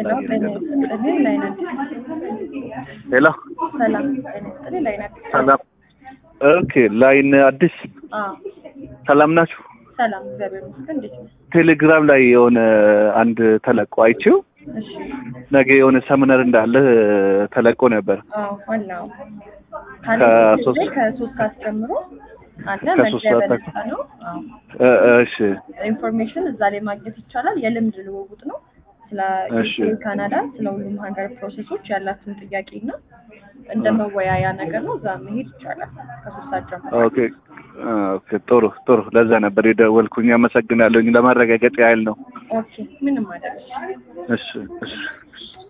ሄሎ ጤና ይስጥልኝ ላይን አዲስ ሄሎ ሰላም ጤና ይስጥልኝ ላይን አዲስ ሰላም። ኦኬ ላይን አዲስ አዎ ሰላም ናችሁ? ሰላም እግዚአብሔር ይመስገን እንዴት ነው ቴሌግራም ላይ የሆነ አንድ ተለቆ አይቼው እሺ ነገ የሆነ ሰምነር እንዳለ ተለቆ ነበር። አዎ ዋናው ከሶስት- ካለ ከሶስት ሰዓት ጀምሮ አለ ከሶስት መግቢያ ሰዓት በነፃ ነው አዎ እ- እ- እሺ ኢንፎርሜሽን እዛ ላይ ማግኘት ይቻላል። የልምድ ልውውጥ ነው። ስለ እሺ። ዩኬ፣ ካናዳ፣ ስለ ሁሉም ሀገር ፕሮሰሶች ያላትን ጥያቄ እና እንደ መወያያ ነገር ነው። እዛ መሄድ ይቻላል ከሶስት ሰዓት ጀምሮ። ኦኬ ኦኬ ጥሩ ጥሩ። ለዛ ነበር የደወልኩኝ። አመሰግናለሁኝ። ለማረጋገጥ ያህል ነው። ኦኬ ምንም አይደለም። እሺ እሺ